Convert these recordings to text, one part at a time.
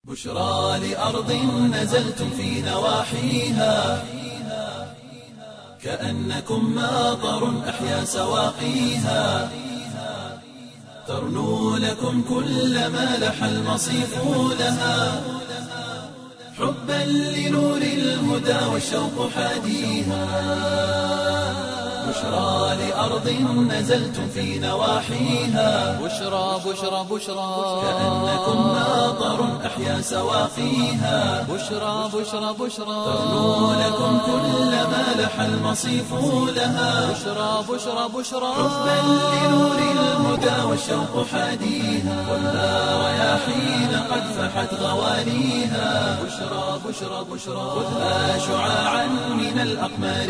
بشرى لأرض نزلتم في نواحيها كأنكم ماطر أحيا سواقيها ترنو لكم كل ما لح المصيف لها حبا لنور الهدى والشوق حاديها بشرى لأرض نزلتم في نواحيها بشرى بشرى بشرى كأنكم ماطر أحيا سواقيها بشرى بشرى بشرى ترنو لكم كل ما لح المصيف لها بشرى بشرى بشرى حبا لنور الهدى والشوق حاديها والنار رياحين قد فحت غوانيها بشرى بشرى بشرى خذها شعاعا من الأقمار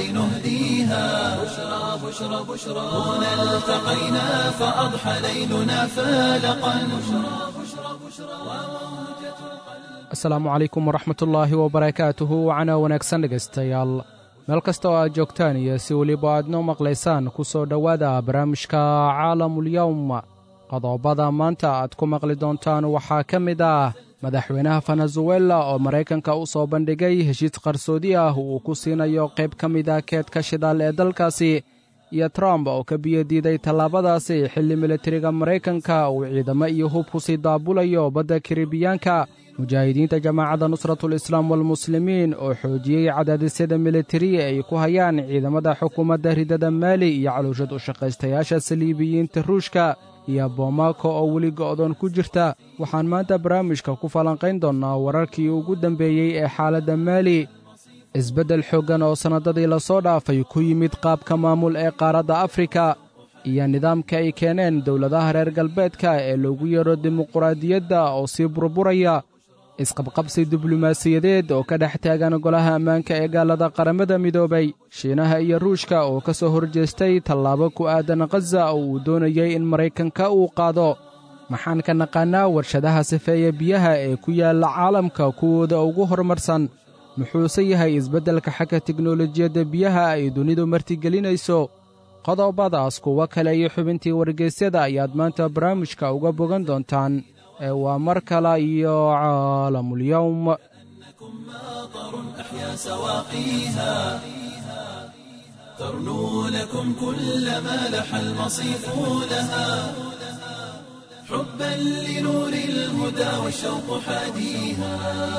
نهديها بشرى بشرى بشرى هنا التقينا فأضحى ليلنا فالقا بشرى بشرى بشرى وموجة asalaamu calaykum waraxmatullaahi wabarakaatuhu wacana wanaagsan dhegaystayaal meel kasta oo aad joogtaan iyo si weliba aad noo maqlaysaan ku soo dhowaada barnaamijka caalamulyowm qodobada maanta aad ku maqli doontaan waxaa ka mid ah madaxweynaha venezuela oo maraykanka u soo bandhigay heshiis qarsoodi ah uu ku siinayo qayb ka mid ah keedka shidaal ee dalkaasi iyo trump oo ka biyo diiday tallaabadaasi xilli militariga maraykanka uu ciidamo iyo hub ku sii daabulayo badda karibiyaanka mujaahidiinta jamaacadda nusratulislaam walmuslimiin oo xoojiyey cadaadisyada militari ay ku hayaan ciidamada xukuumadda ridada maali iyo caluushad u shaqaystayaasha saliibiyiinta ruushka iyo boomako oo weli go'doon ku jirta waxaan maanta barnaamijka ku falanqayn doonnaa wararkii ugu dambeeyey ee xaaladda maali isbeddel xooggan oo sannadadii lasoo dhaafay ku yimid qaabka maamul ee qaaradda afrika iyo nidaamka ay keeneen dowladaha reer galbeedka ee loogu yeedho dimuquraadiyadda oo sii burburaya isqabqabsi diblomaasiyadeed oo ka dhex taagan golaha ammaanka ee gaalada qaramada midoobay shiinaha iyo ruushka oo ka soo horjeestay tallaabo ku aadan khaza oo uu doonayey in maraykanka uu qaado maxaan ka naqaannaa warshadaha sifeeya biyaha ee ku yaalla caalamka kuwooda ugu horumarsan muxuuse yahay isbeddelka xagga tiknolojiyadda biyaha ay dunidu martigelinayso qodobadaas kuwo kale iyo xubintii wargeysyada ayaad maanta barnaamijka uga bogan doontaan ee waa mar kale iyo caalamulyowm ماطر أحيا سواقيها ترنو لكم كل ما لح المصيف لها حبا لنور الهدى والشوق حاديها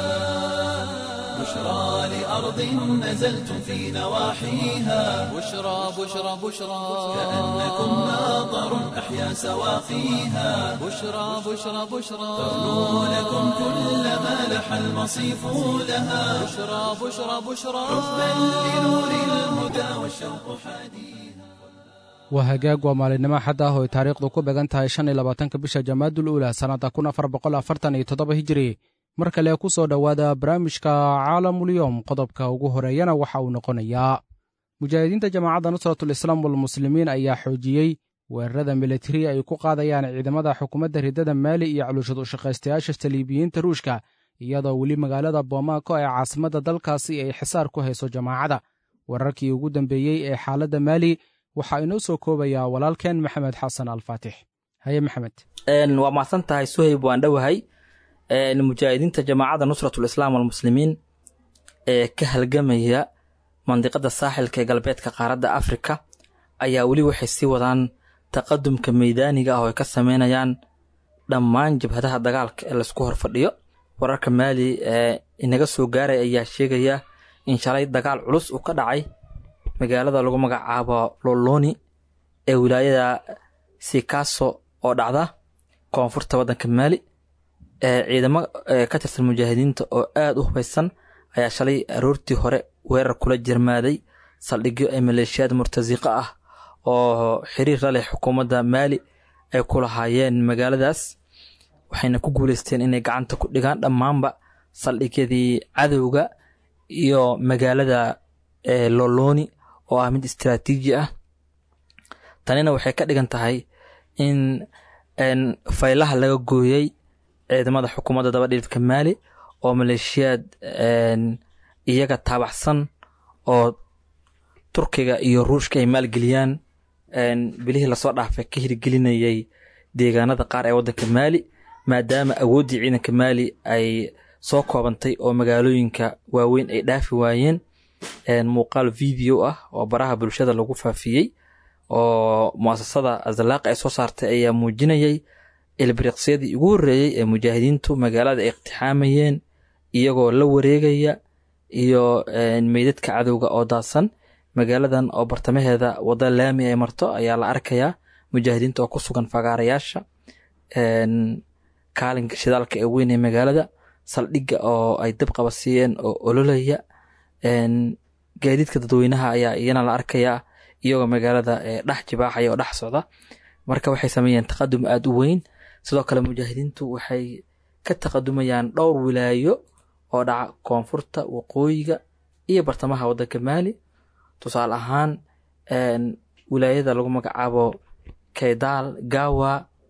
بشرى لأرض نزلتم في نواحيها بشرى بشرى بشرى كأنكم ماطر أحيا سواقيها بشرى بشرى بشرى ترنو لكم كل ما لح المصيف لها بشرى بشرى بشرى حبا لنور الهدى والشوق حديث waa hagaag waa maalinimo xad ah oo ay taariikhdu ku began tahay shan iyo labaatanka bisha jamaadul uula sannadda kun afar boqol afartan iyo toddoba hijiri mar kale ku soo dhowaada barnaamijka caalamulyowm qodobka ugu horeeyana waxa uu noqonayaa mujaahidiinta jamaacadda nusratulislaam walmuslimiin ayaa xoojiyey weerarada militari ay ku qaadayaan ciidamada xukuumadda ridada maali iyo caluushad u shaqaystayaasha saliibiyiinta ruushka iyadoo weli magaalada boomako ee caasimadda dalkaasi ay xisaar ku hayso jamaacadda wararkii ugu dambeeyey ee xaaladda maali waxaa inoo soo koobayaa walaalkeen maxamed xasan alfaatix haye maxamed waa mahadsan tahay suhayb waan dhowahay mujaahidiinta jamaacadda nusratulislaam walmuslimiin ee ka halgamaya mandiqada saaxilka ee galbeedka qaaradda afrika ayaa weli waxay sii wadaan taqadumka meydaaniga ah oo ay ka sameynayaan dhammaan jabhadaha dagaalka ee laysku horfadhiyo wararka maali ee inaga soo gaaray ayaa sheegaya in shalay dagaal culus uu ka dhacay magaalada lagu magacaabo loloni ee wilaayada sikaso oo dhacda koonfurta waddanka maali ee ciidamo ka tirsan mujaahidiinta oo aada u hubaysan ayaa shalay aroortii hore weerar kula jirmaaday saldhigyo ee maleeshiyaad murtasiqo ah oo xiriir la leh xukuumadda maali ay ku lahaayeen magaaladaas waxayna ku guuleysteen inay gacanta ku dhigaan dhammaanba saldhigyadii cadowga iyo magaalada loloni oo ah mid istaraatiiji ah tanina waxay ka dhigan tahay in faylaha laga gooyey ciidamada xukuumadda dabadhiilfka maali oo maleeshiyaad iyaga taabaxsan oo turkiga iyo ruushka ay maalgeliyaan bilihii lasoo dhaafay ka hirgelinayay deegaanada qaar ee waddanka maali maadaama awooddii ciidanka maali ay soo koobantay oo magaalooyinka waaweyn ay dhaafi waayeen muuqaal video ah oo baraha bulshada lagu faafiyey oo muasasada azalaaq ay soo saartay ayaa muujinayay ilbiriqsyadii ugu horreeyey ee mujaahidiintu magaalada ay iqtixaamayeen iyagoo la wareegaya iyo meydadka cadowga oo daadsan magaaladan oo bartamaheeda wadda laami ay marto ayaa la arkayaa mujaahidiinta oo ku sugan fagaarayaasha kaalinka shidaalka ee weyn ee magaalada saldhigga oo ay dab qabasiiyeen oo ololaya gaadiidka dadweynaha ayaa iyana la arkayaa iyagoo magaalada dhex jibaaxaya oo dhex socda marka waxay sameeyeen taqadum aada u weyn sidoo kale mujaahidiintu waxay ka taqadumayaan dhowr wilaayo oo dhaca koonfurta waqooyiga iyo bartamaha waddanka maali tusaale ahaan wilaayada lagu magacaabo kaydaal gawa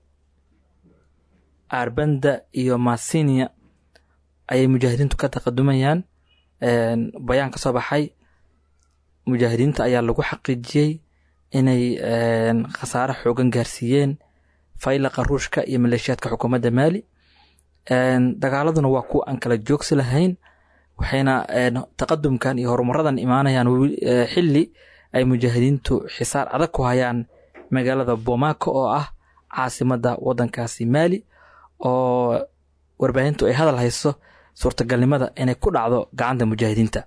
arbanda iyo masinia ayay mujaahidiintu ka taqadumayaan bayaan ka soo baxay mujaahidiinta ayaa lagu xaqiijiyey inay khasaare xoogan gaarsiiyeen faylaqa ruushka iyo maleeshiyaadka xukuumadda maali dagaaladuna waa kuwa aan kala joogsi lahayn waxayna taqadumkan iyo horumaradan imaanayaan xili ay mujaahidiintu xisaar adag ku hayaan magaalada bomaako oo ah caasimada wadankaasi maali oo warbaahintu ay hadal hayso suurtagalnimada inay ku dhacdo gacanta mujaahidiinta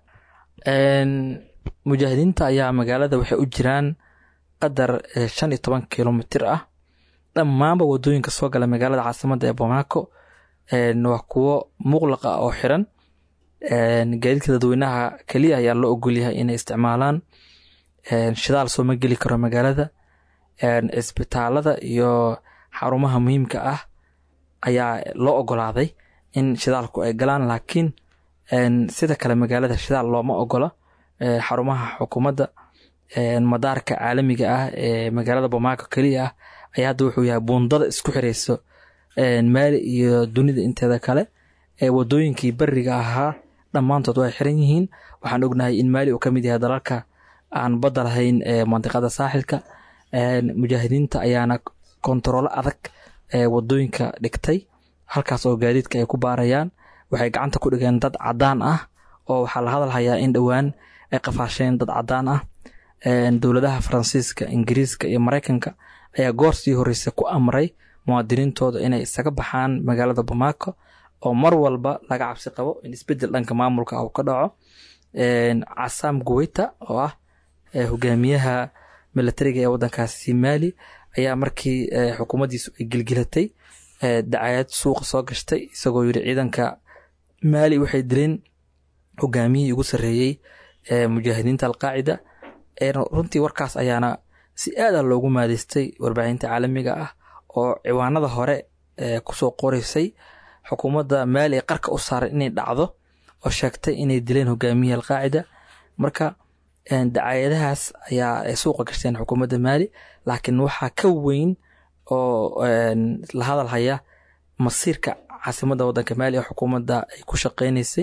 mujaahidiinta ayaa magaalada waxay u jiraan qadar shan iyo toban kilomitir ah dhammaanba wadooyinka soo gala magaalada caasimada ee bomaako waa kuwo muqlaqa oo xiran gaadiidka dadweynaha keliya ayaa loo ogolyahay inay isticmaalaan shidaal sooma geli karo magaalada cisbitaalada iyo xarumaha muhiimka ah ayaa loo ogolaaday in shidaalku ay galaan laakiin sida kale magaalada shidaal looma ogola xarumaha xukuumadda madaarka caalamiga ah ee magaalada bomaako keliya ah ayaa hadda wuxuu yahay buundada isku xireyso maali iyo dunida inteeda kale wadooyinkii beriga ahaa dhammaantood way xiran yihiin waxaan ognahay in maali uu ka mid yahay dalalka aan badda lahayn mandiqada saaxilka mujaahidiinta ayaana kontaroolo adag wadooyinka dhigtay halkaas oo gaadiidka ay ku baarayaan waxay gacanta ku dhigeen dad cadaan ah oo waxaa la hadal hayaa in dhowaan ay qafaasheen dad cadaan ah dowladaha faransiiska ingiriiska iyo mareykanka ayaa goor sii horeysa ku amray muwaadiniintooda inay isaga baxaan magaalada bomaako oo mar walba laga cabsi qabo in isbedel dhanka maamulka uu ka dhaco casaam guweyta oo ah hogaamiyaha milatariga ee wadankaasi maali ayaa markii xukuumaddiisu ay gilgilatay dacayad suuqa soo gashtay isagoo yiri ciidanka maali waxay dileen hogaamiyihii ugu sarreeyey mujaahidiinta alqaacida runtii warkaas ayaana si aada loogu maadeystay warbaahinta caalamiga ah oo ciwaanada hore kusoo qoreysay xukuumadda maali ee qarka u saaray inay dhacdo oo sheegtay inay dileen hogaamiyihii alqaacida marka dacayadahaas ayaa suuqa gashteen xukuumadda maali laakiin waxaa ka weyn oo la hadal haya masiirka caasimadda wadanka maali ee xukuumadda ay ku shaqeyneysay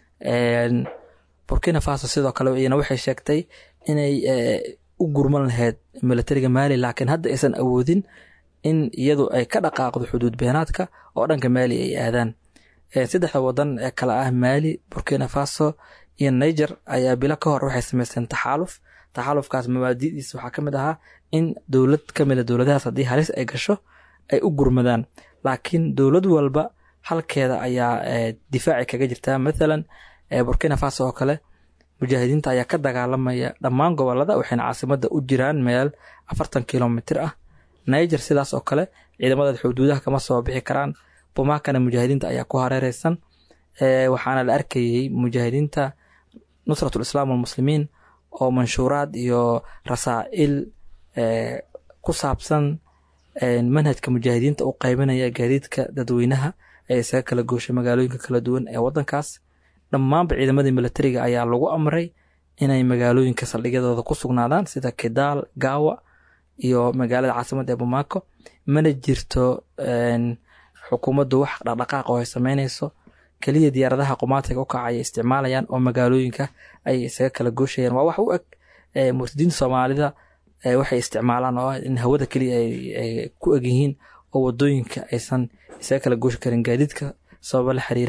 burkina faso sidoo kale iyana waxay sheegtay inay u gurman lahayd milatariga maali laakiin hadda aysan awoodin in iyadu ay ka dhaqaaqdo xuduud beenaadka oo dhanka maali ay aadaan saddexda wadan ee kale ah maali burkina faso iyo niger ayaa bilo ka hor waxay sameysteen taxaaluf taxaalufkaas mabaadidiisa waxaa ka mid ahaa in dowlad ka mida dowladahaas haddii halis ay gasho ay u gurmadaan laakiin dowlad walba halkeeda ayaa difaaci kaga jirtaa mathalan burkina faso oo kale mujaahidiinta ayaa ka dagaalamaya dhammaan gobolada waxayna caasimada u jiraan meel afartan kilomitir ah niger sidaas oo kale ciidamada xuduudaha kama soo bixi karaan bumaakana mujaahidiinta ayaa ku hareereysan waxaana la arkayey mujaahidiinta nusratul islaam walmuslimiin oo manshuuraad iyo rasaa'il ku saabsan manhajka mujaahidiinta u qaybinaya gaadiidka dadweynaha ee isaga kala gooshay magaalooyinka kala duwan ee wadankaas dhammaanba ciidamadii milatariga ayaa lagu amray inay magaalooyinka saldhigyadooda ku sugnaadaan sida kidaal gaawa iyo magaalada caasimada ee bumaako mana jirto xukuumaddu wax dhaqdhaqaaq oo ay sameyneyso keliya diyaaradaha qumaatiga u kacaya isticmaalayaan oo magaalooyinka ay isaga kala gooshayaan waa wax u eg murtadiinta soomaalida waxay isticmaalaan oo ah in hawada keliya ay ku egyihiin oo wadooyinka aysan isaga kala gooshi karin gaadiidka sababa la xiriira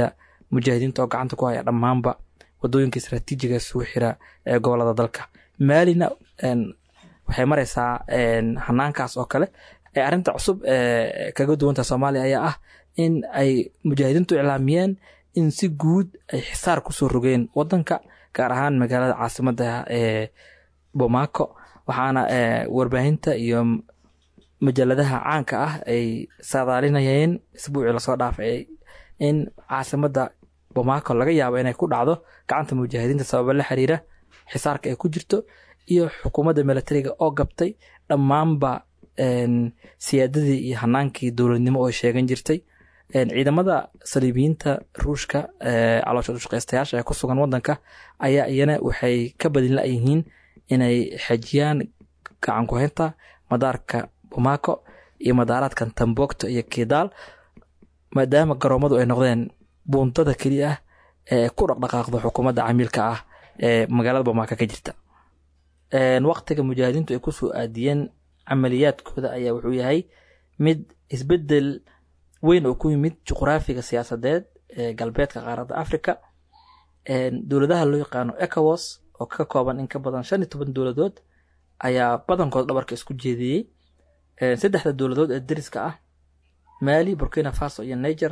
mujaahidiinta oo gacanta ku haya dhammaanba wadooyinka istaraatiijiga isugu xira ee gobolada dalka maalina waxay mareysaa hanaankaas oo kale arrinta cusub ee kaga duwanta soomaaliya ayaa ah in ay mujaahidiintu iclaamiyeen in si guud ay xisaar kusoo rogeen wadanka gaar ahaan magaalada caasimada ee bomaco waxaana warbaahinta iyo majaladaha caanka ah ay saadaalinayeen isbuucii lasoo dhaafay in caasimada bomaco laga yaabo inay ku dhacdo gacanta mujaahidiinta sababa la xiriira xisaarka ay ku jirto iyo xukuumadda milatariga oo gabtay dhammaanba siyaadadii iyo hanaankii dowladnimo oo sheegan jirtay ciidamada saliibiyiinta ruushka caloosha ushaqeystayaasha ee ku sugan wadanka ayaa iyana waxay ka badin la-yihiin inay xejiyaan gacan ku-haynta madaarka bomaco iyo madaaraadkan tambogto iyo kidaal maadaama garoomadu ay noqdeen buuntada keliya ah ee ku dhaqdhaqaaqdo xukuumadda camiilka ah ee magaalada bomaco ka jirta waqtiga mujaahidiintu ay kusoo aadiyeen camaliyaadkooda ayaa wuxuu yahay mid isbedel weyn oo ku yimid juqraafiga siyaasadeed ee galbeedka qaaradda africa dowladaha loo yaqaano ecowas oo ka kooban in ka badan shan iyo toban dowladood ayaa badankood dhabarka isku jeediyey saddexda dowladood ee dariska ah mali burkina faso iyo niger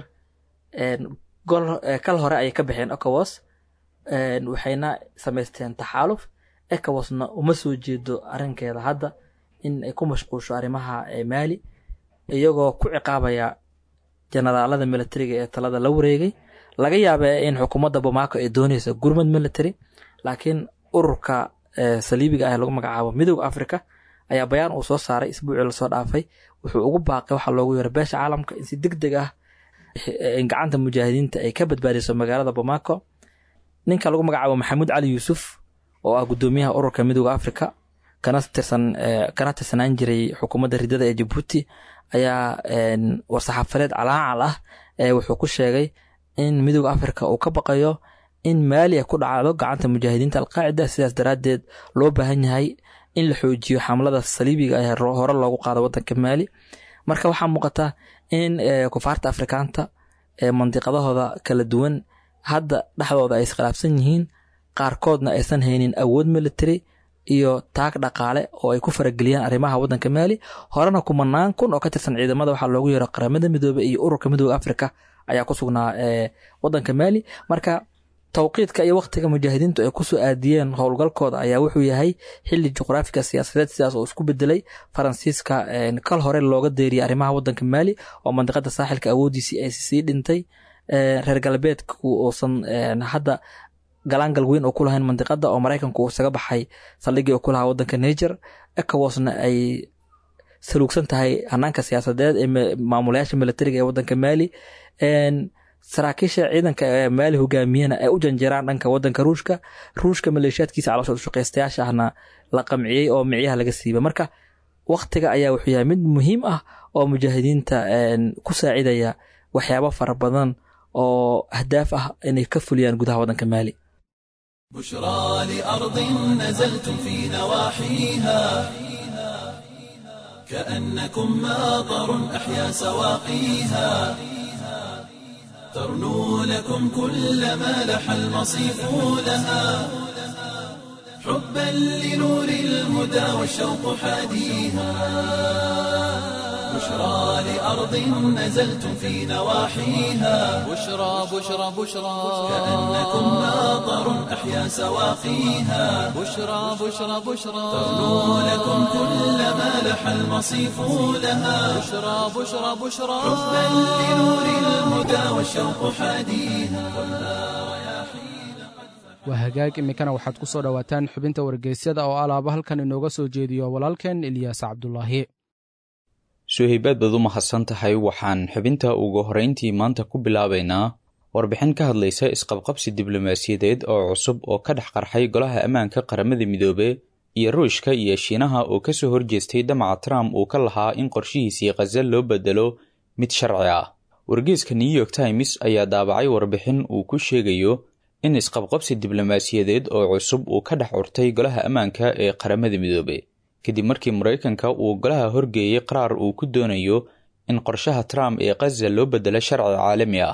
kal hore ayay ka baxeen ecowas waxayna samaysteen taxaaluf ecowasna uma soo jeedo arrinkeeda hadda in ay ku mashquusho arrimaha mali iyagoo ku ciqaabaya jenaraalada militariga ee talada la wareegay laga yaaba in xukuumadda bomaco ay dooneysa gurmad military laakiin ururka saliibiga ah lagu magacaabo midooda africa ayaa bayaan uu soo saaray isbuucii lasoo dhaafay wuxuu ugu baaqay waxaa loogu yeero beesha caalamka in si deg deg ah gacanta mujaahidiinta ay ka badbaadiso magaalada bomaco ninka lagu magacaabo maxamuud cali yuusuf oo ah gudoomiyaha ururka midooda africa kana tirsan kana tirsanaan jiray xukuumadda ridada ee jabuuti ayaa war-saxaafadeed calaacal ah wuxuu ku sheegay in midooda africa uu ka baqayo in maali ay ku dhacdo gacanta mujaahidiinta alqaacida sidaas daraaddeed loo baahan yahay in la xoojiyo xamlada saliibiga ee hore loogu qaado wadanka maali marka waxaa muuqata in kufaarta afrikaanta ee mandiqadahooda kala duwan hadda dhexdooda ay iskhilaafsan yihiin qaarkoodna aysan haynin awood military iyo taag dhaqaale oo ay ku farageliyaan arrimaha wadanka maali horena kumanaan kun oo ka tirsan ciidamada waxaa loogu yeero qaramada midoobe iyo ururka midooda africa ayaa ku sugnaa wadanka maali marka towqiidka iyo waktiga mujaahidiintu ay kusoo aadiyeen howlgalkooda ayaa wuxuu yahay xili juqraafiga siyaasadeed sidaas oo isku bedelay faransiiska kal hore looga deeriyay arrimaha wadanka maali oo mandiqada saaxilka awoodiisii ay sii dhintay reer galbeedku uusan hadda galaangal weyn oo ku lahayn mandiqada oo maraykanku uu isaga baxay saldhigii oo ku lahaa wadanka niger ecowasna ay saluugsan tahay hanaanka siyaasadeed ee maamulayaasha militariga ee wadanka maali saraakiisha ciidanka ee maali hogaamiyana ay u janjeeraan dhanka wadanka ruushka ruushka maleeshiyaadkiisa calooshood ushaqeystayaasha ahna la qamciyey oo micyaha laga siibay marka waktiga ayaa wuxuu yahay mid muhiim ah oo mujaahidiinta ku saacidaya waxyaabo fara badan oo ahdaaf ah inay ka fuliyaan gudaha wadanka maali بشرى لأرض نزلتم في نواحيها كأنكم ماطر أحيا سواقيها ترنو لكم كل ما لح المصيف لها حبا لنور الهدى والشوق حاديها بشرى لأرض نزلتم في نواحيها بشرى بشرى بشرى كأنكم ماطر أحيا سواقيها بشرى بشرى بشرى ترنو لكم كل ما لح المصيف لها بشرى بشرى بشرى حبا لنور الهدى والشوق حاديها waa hagaag iminkana waxaad ku soo dhowaataan xubinta wargeysyada oo alaaba halkan inooga soo jeediyo walaalkeen ilyaas cabdulaahi suhaybaad baad u mahadsan tahay waxaan xubinta ugu horrayntii maanta ku bilaabaynaa warbixin ka hadlaysa isqabqabsi diblomaasiyadeed oo cusub oo ka dhex qarxay golaha ammaanka qaramada midoobe iyo ruushka iyo shiinaha oo ka soo horjeestay damaca trump uu ka lahaa in qorshihiisii khaza loo bedelo mid sharci ah wargeeska new york times ayaa daabacay warbixin uu ku sheegayo in isqabqabsi diblomaasiyadeed oo cusub uu ka dhex curtay golaha ammaanka ee qaramada midoobe kadib markii maraykanka uu golaha horgeeyey qaraar uu ku doonayo in qorshaha trump ee khaza loo bedelo sharci caalami ah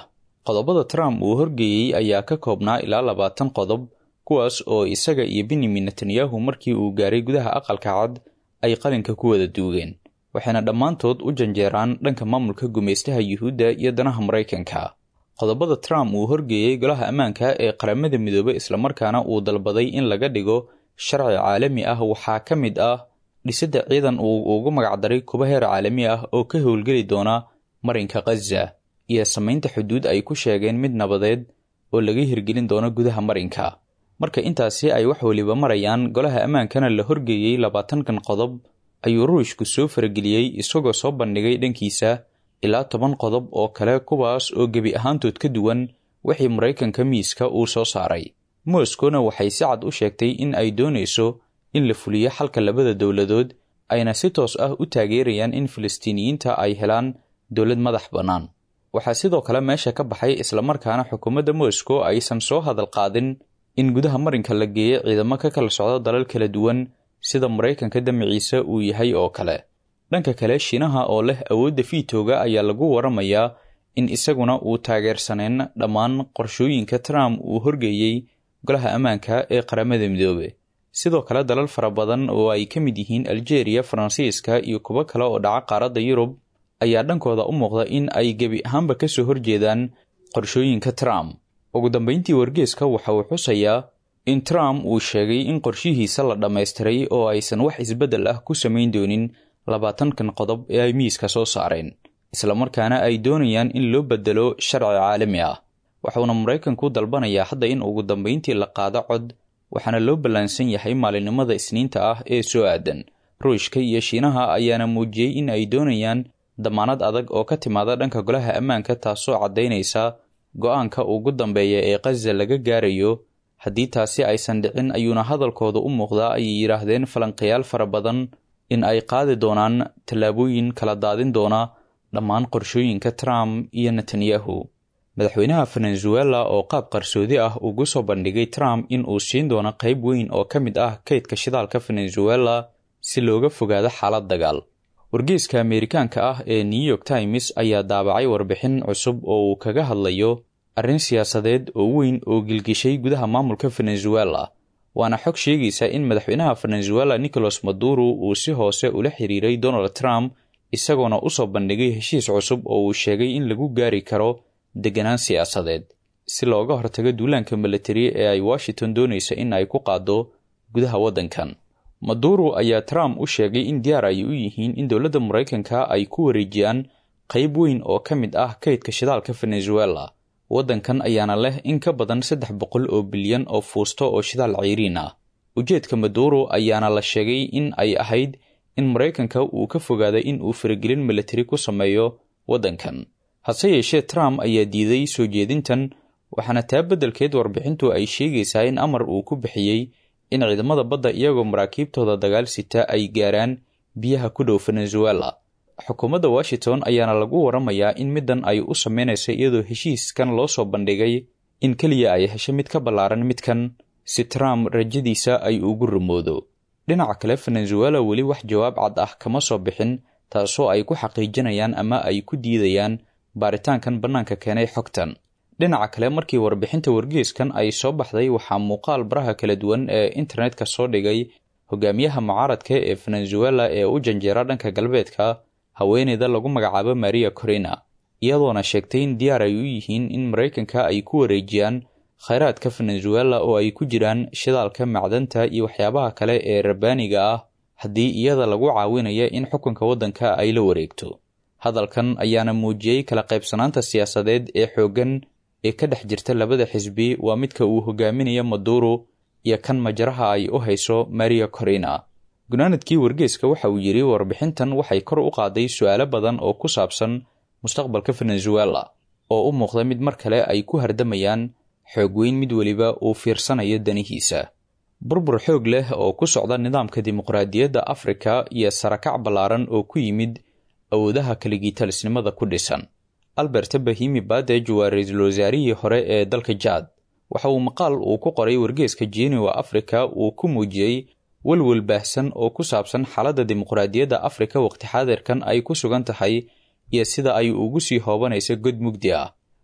qodobada trump uu horgeeyey ayaa ka koobnaa ilaa labaatan qodob kuwaas oo isaga iyo benyamin netanyahu markii uu gaaray gudaha aqalka cad ay qalinka ku wada duugeen waxayna dhammaantood u janjeeraan dhanka maamulka gumaystaha yuhuudda iyo danaha maraykanka qodobada trump uu horgeeyey golaha ammaanka ee qaramada midoobey islamarkaana uu dalbaday in laga dhigo sharci caalami ah waxaa ka mid ah dhisidda ciidan uu ugu magacdaray kuba heer caalami ah oo ka howlgeli doona marinka khaza iyo samaynta xuduud ay ku sheegeen mid nabadeed oo laga hirgelin doono gudaha marinka marka intaasi ay wax weliba marayaan golaha ammaankana la horgeeyey labaatankan qodob ayuu ruushku soo farageliyey isagoo soo bandhigay dhankiisa ilaa toban qodob oo kale kuwaas oo gebi ahaantood ka duwan wixii maraykanka miiska uu soo saaray moskowna waxay si cad u sheegtay in ay doonayso in la fuliyo xalka labada dowladood ayna si toos ah u taageerayaan in filistiiniyiinta ay helaan dowlad madax bannaan waxaa sidoo kale meesha ka baxay islamarkaana xukuumadda moscow aysan soo hadal qaadin in gudaha marinka la geeyo ciidamo ka kala socdo dalal kala duwan sida maraykanka damaciisa uu yahay oo kale dhanka kale shiinaha oo leh awoodda fiitooga ayaa lagu waramayaa in isaguna uu taageersaneen dhammaan qorshooyinka trump uu horgeeyey golaha ammaanka ee qaramada midoobe sidoo kale dalal fara badan oo ay ka mid yihiin aljeeriya faransiiska iyo kuwo kale oo dhaca qaaradda yurub ayaa dhankooda u muuqda in ay gebi ahaanba ka soo horjeedaan qorshooyinka trump ugu dambeyntii wargeeska waxa uu xusayaa in trump uu sheegay in qorshihiisa la dhammaystiray oo aysan wax isbeddel ah ku samayn doonin labaatankan qodob ee ay miiska soo saareen islamarkaana ay doonayaan in loo beddelo sharci caalami ah waxuuna maraykanku dalbanayaa hadda in ugu dambeyntii la qaado cod waxaana loo ballaansan yahay maalinimada isniinta ah ee soo aadan ruushka iyo shiinaha ayaana muujiyey in ay doonayaan damaanad adag oo ka timaada dhanka golaha ammaanka taasoo caddaynaysa go-aanka ugu dambeeya ee khaza laga gaarayo haddii taasi aysan dhicin ayuuna hadalkooda u muuqdaa ayay yidhaahdeen falanqayaal fara badan in ay qaadi doonaan tallaabooyin kala daadin doona dhammaan qorshooyinka trump iyo netanyahu madaxweynaha venezuela oo qaab qarsoodi ah ugu soo bandhigay trump in uu siin doono qayb weyn oo ka mid ah kaydka shidaalka venezuela si looga fogaado xaalad dagaal wargeeska ameerikaanka ah ee new york times ayaa daabacay warbixin cusub oo uu kaga hadlayo arrin siyaasadeed oo weyn oo gilgishay gudaha maamulka venezuela waana xog sheegaysa in madaxweynaha venezuela nicolas maduro uu si hoose ula xiriiray donald trump isagoona usoo bandhigay heshiis cusub oo uu sheegay in lagu gaari karo deganaan siyaasadeed si looga hortago duulaanka milatari ee ay washington doonaysa in ay ku qaado gudaha waddankan maduro ayaa trump u sheegay in diyaar ay u yihiin in dowladda maraykanka ay ku wareejiyaan qayb weyn oo ka mid ah kaydka shidaalka venezuela waddankan ayaana leh in ka badan saddex boqol oo bilyan oo fuusto oo shidaal ceyriin ah ujeedka maduro ayaana la sheegay in ay ahayd in maraykanka uu ka fogaaday in uu faragelin milatari ku sameeyo waddankan hase yeeshee trump ayaa diiday soo jeedintan waxaana taa beddelkeed warbixintu ay sheegaysaa in amar uu ku bixiyey in ciidamada badda iyagoo maraakiibtooda dagaal sita ay gaaraan biyaha ku dhow venezuela xukuumadda washington ayaana lagu waramayaa in middan ay u sameynaysa iyadoo heshiiskan loo soo bandhigay in keliya ay hesho mid ka ballaaran midkan si trump rajadiisa ay ugu rumoodo dhinaca kale venezuela weli wax jawaab cad ah kama soo bixin taasoo ay ku xaqiijinayaan ama ay ku diidayaan baaritaankan bannaanka keenay xogtan dhinaca kale markii warbixinta wargeeskan ay soo baxday waxaa muuqaal baraha kala duwan ee internetka soo dhigay hogaamiyaha mucaaradka ee venezuela ee u janjeera dhanka galbeedka haweeneyda lagu magacaabo maria corina iyadoona sheegtay in diyaar ay u yihiin in maraykanka ay ku wareejiyaan khayraadka venezuela oo ay ku jiraan shidaalka macdanta iyo waxyaabaha kale ee rabbaaniga ah haddii iyada lagu caawinaya in xukunka waddanka ay la wareegto hadalkan ayaana muujiyey kala qaybsanaanta siyaasadeed ee xooggan ee ka dhex jirta labada xisbi waa midka uu hogaaminayo maduro iyo kan majaraha ay u hayso maria corina gunaanadkii wargeeska waxa uu yidhi warbixintan waxay kor u qaaday su-aalo badan oo ku saabsan mustaqbalka venezuela oo u muuqda mid mar kale ay ku hardamayaan xoog weyn mid weliba uu fiirsanayo danihiisa burbur xoog leh oo ku socda nidaamka dimuqraadiyadda afrika iyo sarakac ballaaran oo ku yimid awoodaha kaligitalisnimada ku dhisan albert bahimi badej waa ra-iisul wasaarihii hore ee dalka jaad waxa uu maqaal uu ku qoray wargeeska jeniwa afrika uu ku muujiyey welwel baahsan oo ku saabsan xaaladda dimuqraadiyadda afrika waqti xaadirkan ay ku sugan tahay iyo sida ay ugu sii hoobanaysa god mugdi ah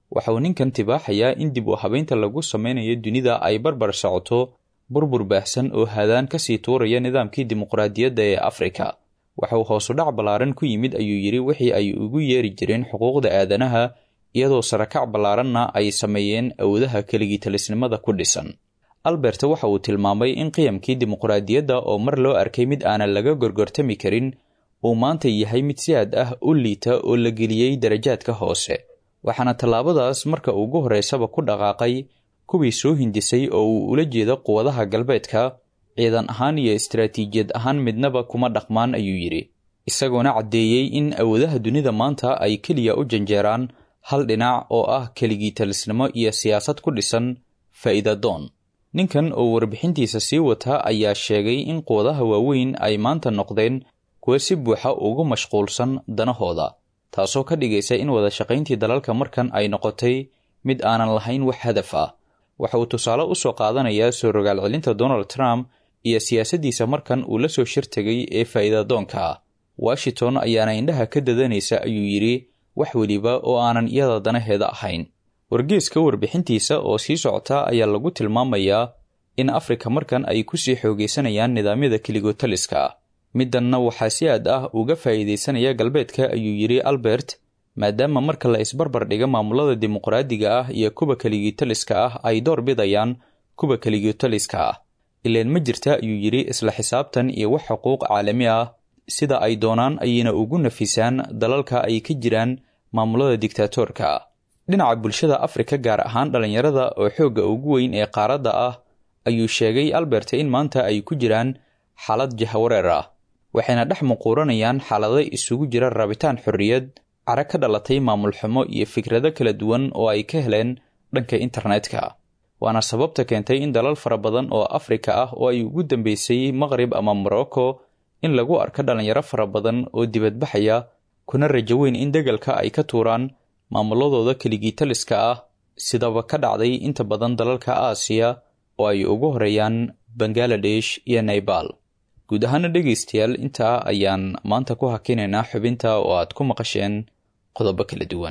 waxa uu ninkan tibaaxayaa in dib u habeynta lagu sameynayo dunida ay barbar socoto burbur baahsan oo hadaan kasii tuuraya nidaamkii dimuqraadiyadda ee afrika waxa uu hoosudhac ballaaran ku yimid ayuu yidhi wixii ay ugu yeeri jireen xuquuqda aadanaha iyadoo sarakac ballaaranna ay sameeyeen awoodaha keligii talisnimada ku dhisan albert waxa uu tilmaamay in qiyamkii dimuqraadiyadda oo mar loo arkay mid aanan laga gorgortami karin uu maanta yahay mid si aad ah u liita oo la geliyey darajaadka hoose waxaana tallaabadaas marka ugu horreysaba ku dhaqaaqay kuwii soo hindisay oo uu ula jeedo quwadaha galbeedka ciidan ahaan iyo istaraatiijiyad ahaan midnaba kuma dhaqmaan ayuu yidhi isagoona caddeeyey in awoodaha dunida maanta ay keliya u janjeeraan hal dhinac oo ah keligii talisnimo iyo siyaasad ku dhisan faa'iidadoon ninkan oo warbixintiisa sii wata ayaa sheegay in quwadaha waaweyn ay maanta noqdeen kuwa si buuxa ugu mashquulsan danahooda taasoo ka dhigaysa in wada shaqayntii dalalka markan ay noqotay mid aanan lahayn wax hadaf ah waxa uu tusaale u soo qaadanayaa soo rogaal celinta donald trump iyo siyaasaddiisa markan uu la soo shirtegay ee faa'iidadoonka ah washington ayaana indhaha ka dadanaysa ayuu yidhi wax weliba oo aanan iyada danaheeda ahayn wargeeska warbixintiisa oo sii socota ayaa lagu tilmaamayaa in afrika markan ay kusii xoogaysanayaan nidaamyada keligotaliska ah middanna waxaa si aad ah uga faa'iidaysanaya galbeedka ayuu yidhi albert maadaama marka la isbarbar dhiga maamulada dimuqraadiga ah iyo kuwa keligitaliska ah ay door bidayaan kuwa keligitaliska ah ileen ma jirta ayuu yidhi isla xisaabtan iyo wax xuquuq caalami ah sida ay doonaan ayayna ugu nafisaan dalalka ay ka jiraan maamulada dictaatorka ah dhinaca bulshada afrika gaar ahaan dhallinyarada oo xoogga ugu weyn ee qaaradda ah ayuu sheegay albert in maanta ay ku jiraan xaalad jahawareer ah waxayna dhex muquuranayaan xaalado isugu jira rabitaan xorriyad cara ka dhalatay maamul xumo iyo fikrado kala duwan oo ay ka heleen dhanka internetka waana sababta keentay in dalal fara badan oo afrika ah oo ay ugu dambeysay maqrib ama morocco in lagu arko dhallinyaro fara badan oo dibadbaxaya kuna rajo weyn in degalka ay ka tuuraan maamuladooda keligitaliska ah sidaba ka dhacday inta badan dalalka aasiya oo ay ugu horeeyaan bangaladesh iyo naybal guud ahaana dhegaystayaal intaa ayaan maanta ku hakinaynaa xubinta oo aad ku maqasheen qodobo kala duwan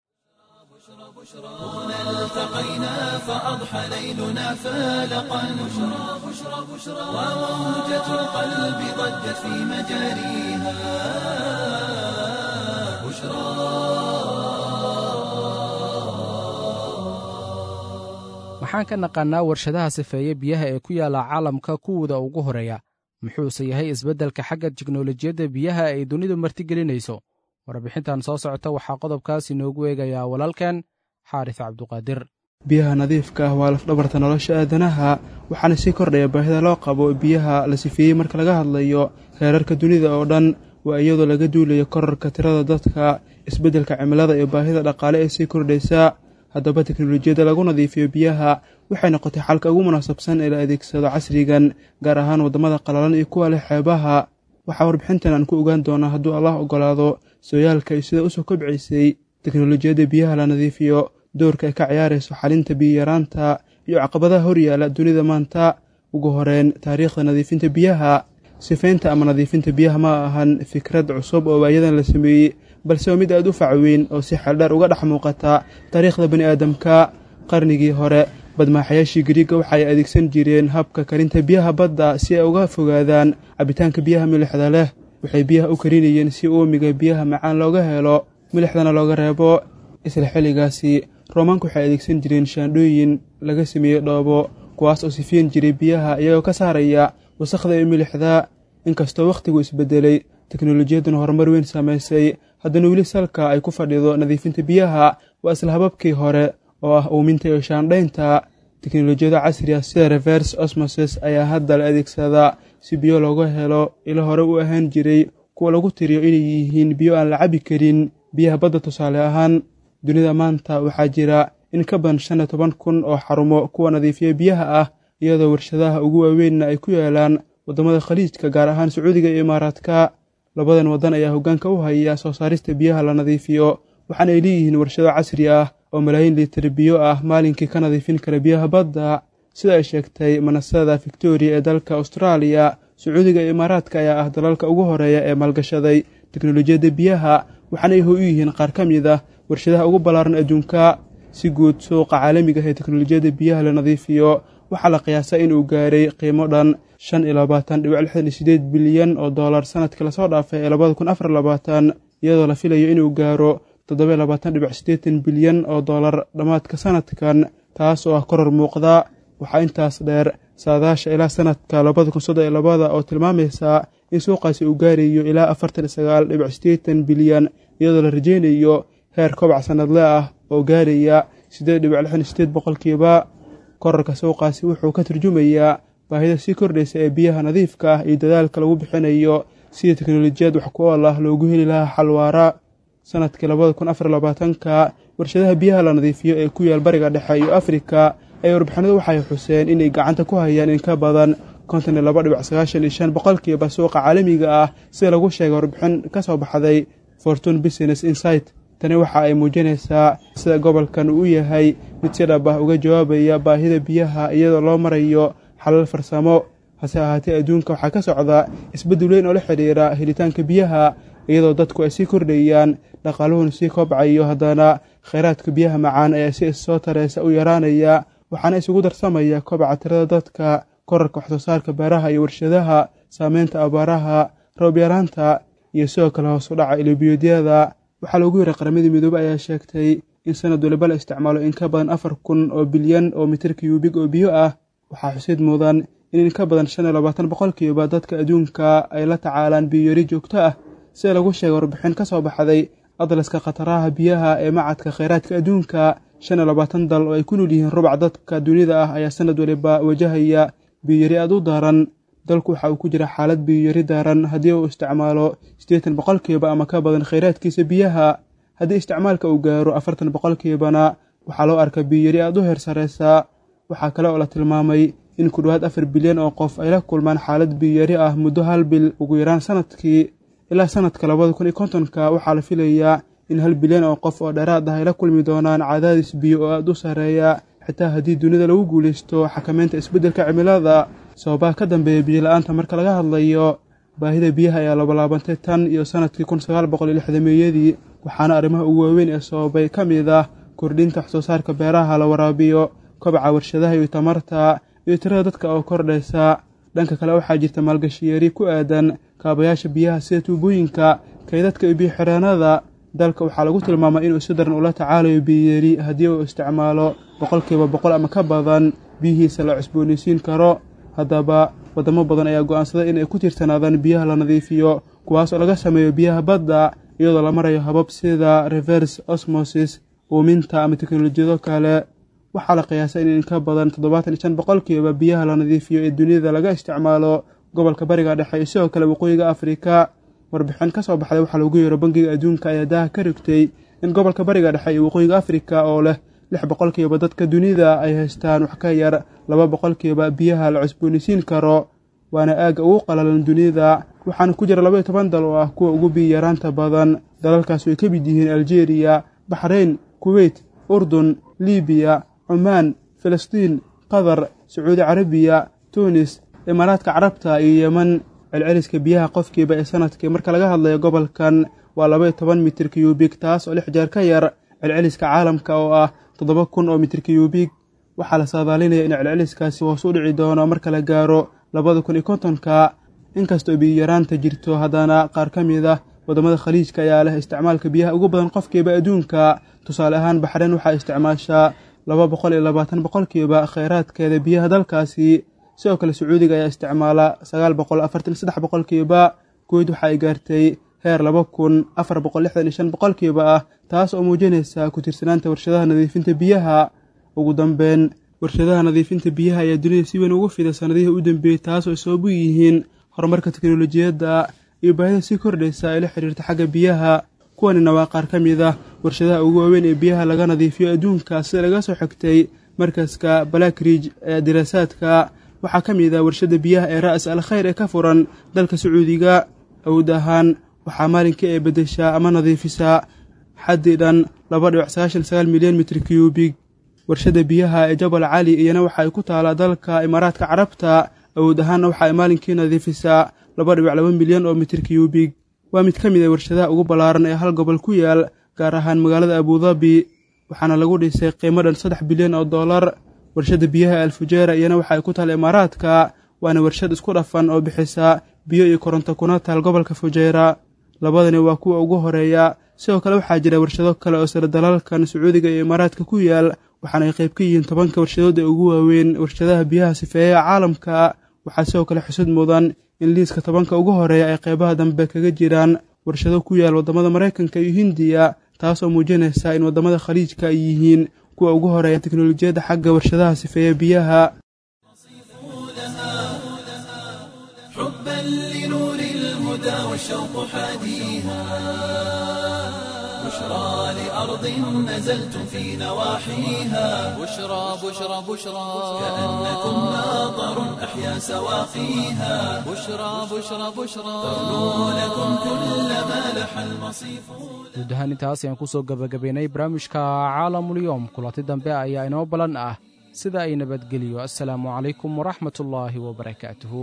التقينا فأضحى ليلنا فالقا بشرى بشرى بشرى وموجة القلب ضجت في مجاريها بشرى waxaan ka naqaannaa warshadaha sifeeye biyaha ee ku yaalla caalamka kuwooda ugu horeeya muxuuse yahay isbeddelka xagga tiknolojiyadda biyaha ay dunidu martigelinayso warbixintan soo socota waxaa qodobkaas inoogu eegayaa walaalkeen xaaris cabduqaadir biyaha nadiifka ah waa lafdhabarta nolosha aadanaha waxaana sii kordhaya baahida loo qabo biyaha la sifeeyey marka laga hadlayo heerarka dunida oo dhan waa iyadoo laga duulayo korarka tirada dadka isbeddelka cimilada iyo baahida dhaqaale ee sii kordhaysa haddaba teknolojiyadda lagu nadiifiyo biyaha waxay noqotay xalka ugu munaasabsan ee la adeegsado casrigan gaar ahaan waddamada qalalan iyo kuwa leh xeebaha waxaa warbixintan aan ku ogaan doonaa hadduu allah oggolaado sooyaalka iyo sida usoo kobcaysay teknolojiyadda biyaha la nadiifiyo doorka ay ka ciyaarayso xalinta biyiyaraanta iyo caqabadaha horyaala dunida maanta ugu horeen taariikhda nadiifinta biyaha sifaynta ama nadiifinta biyaha ma ahan fikrad cusub oo waayadan la sameeyey balse waa mid aad u facweyn oo si xeeldheer uga dhex muuqata taariikhda bani aadamka qarnigii hore badmaaxayaashii gariiga waxa ay adeegsan jireen habka karinta biyaha badda si ay uga fogaadaan cabitaanka biyaha milixda leh waxay biyaha u karinayeen si uumiga biyaha macaan looga helo milixdana looga reebo isla xilligaasi roomaanku waxay adeegsan jireen shaandhooyin laga sameeyey dhoobo kuwaas oo sifiin jiray biyaha iyagoo ka saaraya wasakhda iyo milixda inkastoo wakhtigu isbedelay teknolojiyadduna horumar weyn samaysay haddana weli salka ay ku fadhido nadiifinta biyaha waa isla hababkii hore oo ah uuminta iyo shaandhaynta teknolojiyada casriga sida reverse osmoses ayaa hadda la adeegsadaa si biyo looga helo ilo hore u ahaan jiray kuwa lagu tiriyo inay yihiin biyo aan la cabi karin biyaha badda tusaale ahaan dunida maanta waxaa jira in ka badan shan iyo toban kun oo xarumo kuwa nadiifiya biyaha ah iyadoo warshadaha ugu waaweynna ay ku yaalaan waddamada khaliijka gaar ahaan sacuudiga iyo imaaraadka labadan waddan ayaa hoggaanka u haya soo saarista biyaha la nadiifiyo waxaana ay leeyihiin warshado casri ah oo malaayiin liitar biyo ah maalinkii ka nadiifin kara biyaha badda sida ay sheegtay manasada victoria ee dalka austraaliya sacuudiga iyo imaaraadka ayaa ah dalalka ugu horeeya ee maalgashaday teknolojiyadda biyaha waxaana ay ho u yihiin qaar ka mid ah warshadaha ugu ballaaran adduunka si guud suuqa caalamiga ah ee teknolojiyadda biyaha la nadiifiyo waxaa la qiyaasaa inuu gaaray qiimo dhan shan iyo labaatan dhibic lixdan iyo sideed bilyan oo dollar sanadkii lasoo dhaafay ee labada kun afar labaatan iyadoo la filayo inuu gaaro toddoba labaatan dhibic siddeetan bilyan oo dollar dhammaadka sanadkan taas oo ah koror muuqda waxaa intaas dheer saadaasha ilaa sanadka labada kun soddon iyo labada oo tilmaamaysa in suuqaasi uu gaarayo ilaa afartan iyo sagaal dhibic siddeetan bilyan iyadoo la rajaynayo heer kobac sanadle ah oo gaaraya siddeed dhibic lixdan iyo sideed boqolkiiba korarka suuqaasi wuxuu ka turjumayaa baahida sii kordhaysa ee biyaha nadiifka ah iyo dadaalka lagu bixinayo sidii teknolojiyad wax ku ool ah loogu heli lahaa xalwaara sanadkii labada kun afar labaatanka warshadaha biyaha la nadiifiyo ee ku yaal bariga dhexe iyo afrika ee warbixinadu waxay xuseen inay gacanta ku hayaan in ka badan konton iyo laba dhibic sagaashan iyo shan boqolkiiba suuqa caalamiga ah sida lagu sheegay warbixin ka soo baxday fortune business insight tani waxa ay muujinaysaa sida gobolkan uu yahay mid si dhab ah uga jawaabaya baahida biyaha iyadoo loo marayo xalal farsamo hase ahaatee adduunka waxaa ka socda isbeddel weyn oo la xidhiira helitaanka biyaha iyadoo dadku ay sii kordhayaan dhaqaaluhuna sii kobcayo haddana khayraadka biyaha macaan ayaa si issoo tareysa u yaraanaya waxaana isugu darsamaya kobaca tirada dadka korarka waxsoo saarka beeraha iyo warshadaha saameynta abaaraha roob yaraanta iyo sidoo kale hoos u dhaca ilobiyoodyada waxaa loogu yiray qaramadii midoobe ayaa sheegtay in sanad waliba la isticmaalo in ka badan afar kun oo bilyan oo mitir kiyuubig oo biyo ah waxaa xusid mudan in in ka badan shan iyo labaatan boqolkiiba dadka adduunka ay la tacaalaan biyoyari joogto ah sida lagu sheegay warbixin ka soo baxday adlaska khataraha biyaha ee macadka kheyraadka adduunka shan iyo labaatan dal oo ay ku nool yihiin rubac dadka dunida ah ayaa sanad waliba wajahaya biyoyari aad u daran dalku waxa uu ku jira xaalad biyoyari daaran haddii uu isticmaalo siddeetan boqolkiiba ama ka badan kheyraadkiisa biyaha haddii isticmaalka uu gaaro afartan boqolkiibana waxaa loo arka biyoyari aad u heer sareysa waxaa kale oo la tilmaamay in ku dhowaad afar bilyan oo qof ay la kulmaan xaalad biyoyari ah muddo hal bil ugu yaraan sanadkii ilaa sanadka labada kun iyo kontonka waxaa la filayaa in hal bilyan oo qof oo dheeraad ah ay la kulmi doonaan cadaadis biyo oo aad u sarreeya xitaa haddii dunida lagu guulaysto xakameynta isbeddelka cimilada sababaha ka dambeeya biyola-aanta marka laga hadlayo baahida biyaha ayaa labalaabantay tan iyo sanadkii kun sagaal boqol iyo lixdameeyadii waxaana arrimaha ugu waaweyn ee sababay ka mid ah kordhinta waxsoo saarka beeraha la waraabiyo kobaca warshadaha iyo tamarta iyo tirada dadka oo kordhaysa dhanka kale waxaa jirta maalgashiyari ku aadan kaabayaasha biyaha sida tuubooyinka kaydadka iyo biyo-xireenada dalka waxaa lagu tilmaamay inuu si daran ula tacaalayo biyoyari haddii uu isticmaalo boqolkiiba boqol ama ka badan biyihiisa la cusboonaysiin karo haddaba waddamo badan ayaa go'aansaday in ay ku tiirsanaadaan biyaha la nadiifiyo kuwaas oo laga sameeyo biyaha badda iyadoo la marayo habab sida reverse osmosis uuminta ama teknolojiyado kale waxaa la qiyaasay in in ka badan toddobaatan iyo shan boqolkiiba biyaha la nadiifiyo ee dunida laga isticmaalo gobolka bariga dhexe iyo sidoo kale waqooyiga afrika warbixin ka soo baxday waxaa loogu yeero bangiga adduunka ayaa daaha ka rigtay in gobolka bariga dhexe iyo waqooyiga afrika oo leh lix boqolkiiba dadka dunida ay haystaan wax ka yar laba boqolkiiba biyaha la cusboonaysiin karo waana aagga ugu qalalan dunida waxaana ku jira laba iyo toban dal oo ah kuwa ugu biyo yaraanta badan dalalkaas ay ka mid yihiin aljeeriya baxrayn kuweyt urdun libiya cumaan filistiin qatar sacuudi carabiya tunis imaaraadka carabta iyo yeman celceliska biyaha qofkiiba ee sanadkii marka laga hadlayo gobolkan waa laba iyo toban mitir kiyubig taas oo lix jeer ka yar celceliska caalamka oo ah toddoba kun oo mitir kiyubig waxaa la saadaalinaya in celceliskaasi hoos u dhici doono marka la gaaro labada kun iyo kontonka inkastoo biyo-yaraanta jirto haddana qaar ka mid ah waddamada khaliijka ayaa leh isticmaalka biyaha ugu badan qofkiiba adduunka tusaale ahaan baxreyn waxaa isticmaashaa laba boqol iyo labaatan boqolkiiba kheyraadkeeda biyaha dalkaasi sidoo kale sacuudiga ayaa isticmaala sagaal boqol afartan iyo saddex boqolkiiba kuweyd waxa ay gaartay heer laba kun afar boqol lixdan iyo shan boqolkiiba ah taas oo muujinaysa ku tiirsanaanta warshadaha nadiifinta biyaha ugu dambeyn warshadaha nadiifinta biyaha ayaa dunida si weyn ugu fida sanadihii u dambeeyey taas oo sabab u yihiin horumarka teknolojiyadda iyo baahida sii kordhaysa ee la xiriirta xagga biyaha kuwanina waa qaar ka mid ah warshadaha ugu waaweyn ee biyaha laga nadiifiyo adduunka sida laga soo xigtay markaska blackridge ee diraasaadka waxaa ka mid ah warshadda biyaha ee ra'as al khayr ee ka furan dalka sacuudiga awood ahaan waxaa maalinkii ay beddeshaa ama nadiifisaa xaddii dhan laba dhibic sagaashan sagaal milyan mitir kiyubig warshadda biyaha ee jabal cali iyana waxa ay ku taalaa dalka imaaraadka carabta awood ahaanna waxa ay maalinkii nadiifisaa laba dhibic laba milyan oo mitir kiyubig waa mid ka mid a warshadaha ugu ballaaran ee hal gobol ku yaal gaar ahaan magaalada abudabi waxaana lagu dhisay qiimo dhan saddex bilyan oo dollar warshadda biyaha alfujeera iyana waxa ay ku taal imaaraadka waana warshad isku dhafan oo bixisa biyo iyo koronto kuna taal gobolka fujeera labadani waa kuwa ugu horeeya sidoo kale waxaa jira warshado kale oo sare dalalkan sacuudiga iyo imaaraadka ku yaal waxaana ay qayb ka yihiin tobanka warshadood ee ugu waaweyn warshadaha biyaha sifeeyaha caalamka waxaa sidoo kale xusud mudan in liiska tobanka ugu horeeya ay qaybaha dambe kaga jiraan warshado ku yaal waddamada maraykanka iyo hindiya taas oo muujinaysa in waddamada khaliijka ay yihiin kuwa ugu horeeya teknolojiyadda xagga warshadaha sifeeya biyaha حبا لنور الهدى والشوق حاديها بشرى لأرض نزلتم في نواحيها بشرى بشرى بشرى كأنكم ناظر أحيا سواقيها بشرى بشرى بشرى تغنو لكم كل ما لح المصيف guud ahaan intaas ayaan ku soo gebagabaynay barnaamijka caalamulyoom kulanti dambe ayaa inoo ballan ah sida ay nabadgeliyo assalaamu calaykum waraxmatullaahi wabarakaatuhu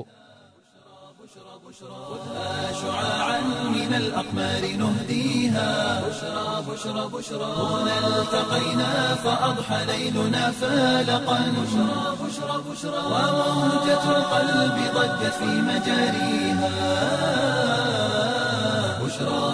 شعاعا من الأقمار نهديها بشرى بشرى بشرى هنا التقينا فأضحى ليلنا فالقا بشرى بشرى بشرى وموجة القلب ضجت في مجاريها بشرى